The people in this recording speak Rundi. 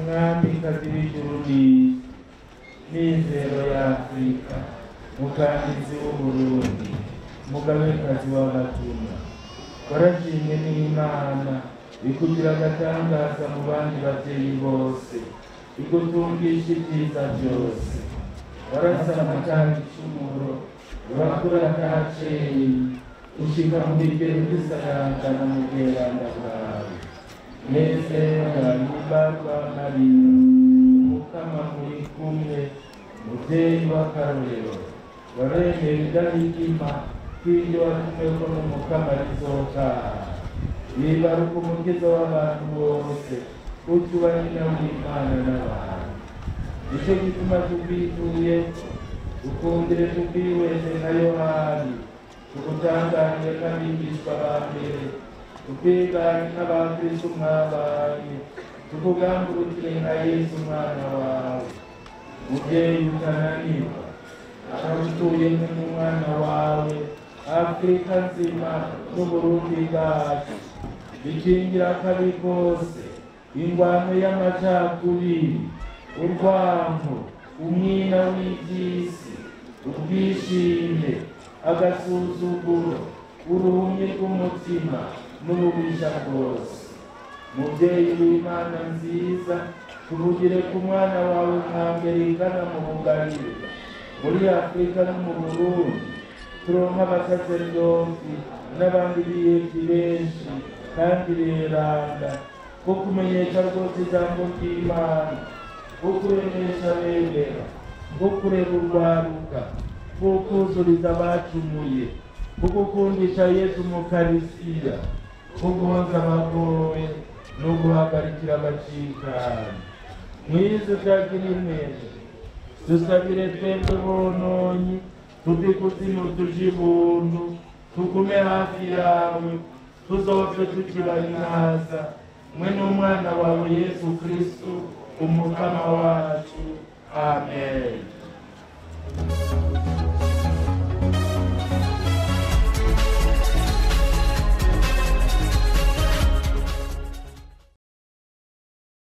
mwamikazi w'ijuru n'isi mizero ya afurika mukandisi w'uburundi mugabekazi w'abatuna warashimwe n'imana ikugira agatangaza mu bandi babyeyi bose igutungisha ibyiza byose warasama kandi icumuro urakura kacyeyi ushika mu bigero by'isarangana mu bweranda bwawe mwese murahimbarwa mariya umukama muri kumwe mubyeyi w'akarorero waremera idahigima kw'ibyo watumweko n'umukama rizotaha yibaruka umukiza w'abantu bose utuba nyina w'imana n'abantu nicyo gituma tubwituye ukundire tubwiweze nka yohani tugutangarire nk'abigishwa ba mbere tukwigane nk'abakristo mwabaye tukugambukire nka yesu umwana wawe mubyeyi utananirwa abagutuye nk'umwana wawe afurika nzima n'uburundi bwacu bikingira akabi kose ingwano y'amacakubiri urwango umwina w'iby'isi ubwishime agasuzuguro uruhumye rw'umutima n'ububisha bwose mubyeyi w'imana nziza tuvugire ku mwana wawe nka mbere igana mu bugarire muri afurika no mu burundi turonka abasaserdoti n'abandi biyeti benshi kandi beranda ko kumenyesha rwose ijambo ry'imana ko kuremesha bemera ko kureba urwaruka ko kuzuriza abacumuye ko gukundisha yesu mu karisiya ko guhoza abagoye no guhagarikira abacikani mwiza utagira imeze dusabire twebwe bononyi tuve kuzimu tuje ibuntu tugume hafi yawe tuzopfe tukibanyaza mwe n'umwana wawe yesu kristu umukama wacu amen